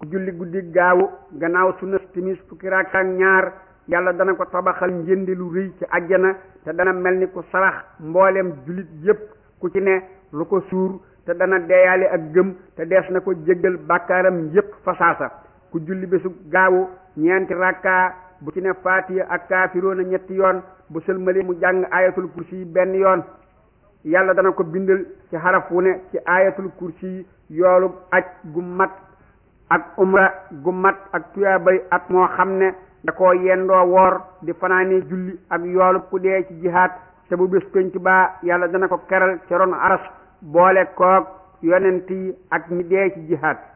ku julli guddi gaawu gannaaw sunna timis fukki rakka ak ñaar yàlla dana ko tabaxal njëndi lu rëy ci àjjana te dana mel ni ku sarax mboolem jullit yépp ku ci ne lu ko suur te dana deeyaale ak gëm te dees na ko jéggal bàkkaaram yépp fasaasa ku julli bésu gaawu ñeenti rakka bu ci ne faatiya ak kaafiroona ñetti yoon bu sëlmali mu jàng ayatul kursi yi benn yoon yàlla dana ko bindal ci xaraf wu ne ci ayatul kursi yi yoolu aj gu mat ak umra gu mat ak tuyaabay at moo xam ne da koo yendoo woor di fanaane julli ak yoolu ku dee ci jihaat te bu bés penc baa yàlla dana ko keral ci ron aras boole koog yonent yi ak ñi dee ci jihaat